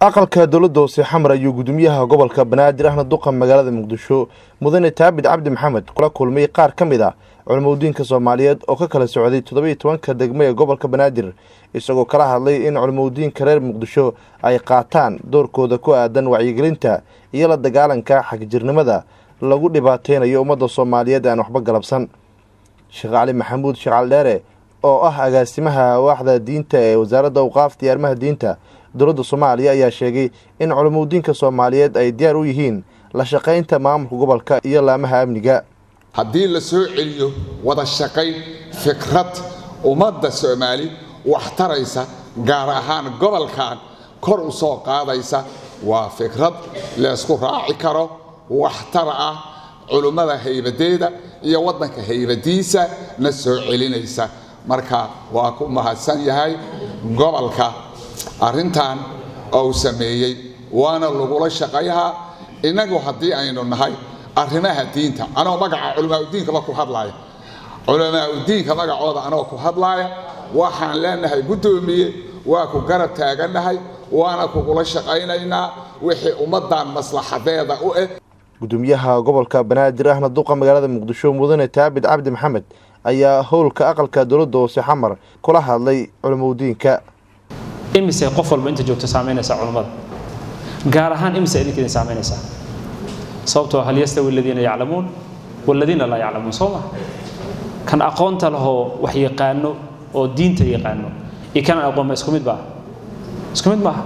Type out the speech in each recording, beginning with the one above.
aqalka dowladda hoose xamar ayuu gudoomiyaha gobolka banaadir ahna duqa magaalada muqdisho mudane taabid cabdi maxamed kula kulmay qaar ka mid ah culimadiinka soomaaliyeed oo ka kala socday toddobiiyo tobanka degmo ee gobolka banaadir isagoo kala hadlay in culimadiinka reer muqdisho ay qaataan doorkooda ku aadan wacyigelinta iyo la dagaalanka xagjirnimada lagu dhibaateynayo ummadda soomaaliyeed aan waxba galabsan sheekh cali maxamuud sheekh cali dheere oo ah agaasimaha waaxda diinta ee wasaaradda awqaafta iyo arrimaha diinta dowladda soomaaliya ayaa sheegay in culimadiinka soomaaliyeed ay diyaar u yihiin la shaqaynta maamulka gobolka iyo laamaha amniga haddii la soo celiyo wada shaqayn fikrad ummadda soomaali wax taraysa gaar ahaan gobolkan kor u soo qaadaysa waa fikrad laysku raaci karo waxtar ah culummada haybadeeda iyo waddanka haybadiisa na soo celinaysa marka waa ku mahadsan yahay gobolka arrintan ou sameeyey waana lagula shaqayhaa innagu haddii aynu nahay arrimaha diinta anoo magaca culamaauddiinkaba ku hadlaaya culamaauddiinka magacooda anoo ku hadlaaya waxaan leenahay guddoomiye waa ku garab taagannahay waana kugula shaqaynaynaa wixii ummaddan maslaxadeeda u eg gudoomiyaha gobolka banaadir ahna duqa magaalada muqdisho mudane taabid cabdi maxamed ayaa howlka aqalka dowladda hoose xamar kula hadlay culimadiinka imise qof walba inta joogto saamaynaysaa culummada gaar ahaan imise idinka idin saamaynaysaa sababtoo hal yastawi aladiina yaclamuun waladiina laa yaclamuun soo ma kan aqoonta lahoo wax yaqaano oo diinta yaqaano iyo kanaan aqoonba isku mid maaha isku mid maaha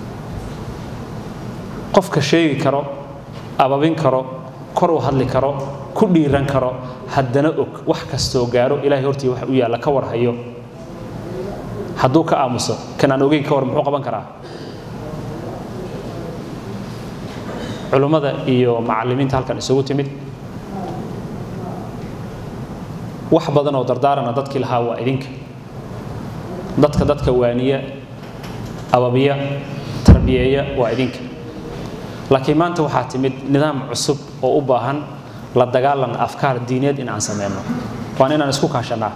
qofka sheegi karo ababin karo kor u hadli karo ku dhiiran karo haddana og wax kastoo gaaro ilahay hortii wax u yaalla ka warhayo hadduu ka aamuso kan aan ogeyn ka war muxuu qaban karaa culummada iyo macallimiinta halkan isugu timid wax badan oo dardaarana dadkii lahaa waa idinka dadka dadka waaniya ababiya tarbiyeeya waa idinka laakiin maanta waxaa timid nidaam cusub oo u baahan la dagaalan afkaar diineed in aan sameyno waan inaan isku kaashannaa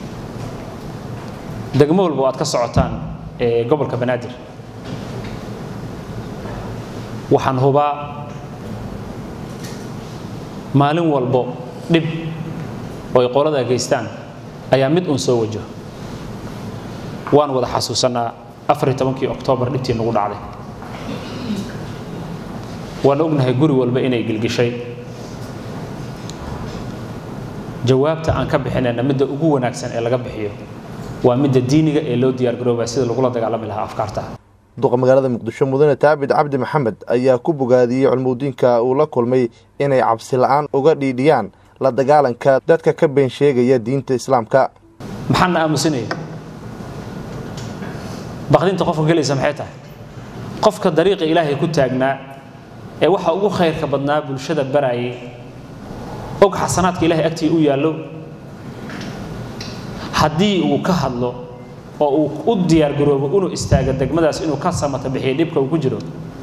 degmo walba oo aad ka socotaan ee gobolka banaadir waxaan hubaa maalin walbo dhib oo ay qolada geystaan ayaa mid uun soo wajaho waan wada xasuusannaa afariy tobankii oktoobar dhibtii nagu dhacday waan ognahay guri walba inay gilgishay jawaabta aan ka bixinayna midda ugu wanaagsan ee laga bixiyo waa midda diiniga ee loo diyaargaroobaya sida lagula dagaalami lahaa afkaarta duqa magaalada muqdisho mudane taabid cabdi maxamed ayaa ku bogaadiyey culimadiinka uu la kulmay inay cabsi la-aan uga dhiidhiyaan la dagaalanka dadka ka been sheegaya diinta islaamka maxaana aamusinaya baqdinta qofka gelaysa maxay tahay qofka dariiqa ilaahay ku taagnaa ee waxa ugu khayrka badnaa bulshada baraayay og xasanaadka ilahay agtii u yaallo haddii uu ka hadlo oo uu u diyaargaroobo inuu istaago degmadaas inuu ka samata bixiyo dhibka uu ku jiro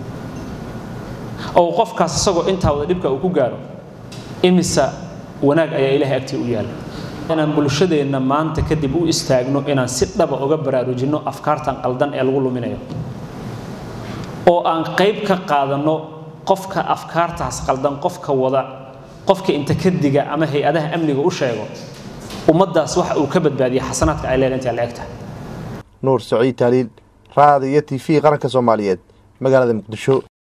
oo qofkaas isagoo intaa wada dhibka uu ku gaaro imisa wanaag ayaa ilahay agtii u yaalla inaan bulshadeenna maanta kadib u istaagno inaan si dhaba uga baraarujinno afkaartan qaldan ee lagu luminayo oo aan qayb ka qaadanno qofka afkaartaas qaldan qofka wada qofka inta ka diga ama hay-adaha amniga u sheego ummaddaas waxa uu ka badbaadiyay xasanaadka ay leedahay intaa la eg tahay nuur saciid taaliil raada iyo t v qaranka soomaaliyeed magaalada muqdisho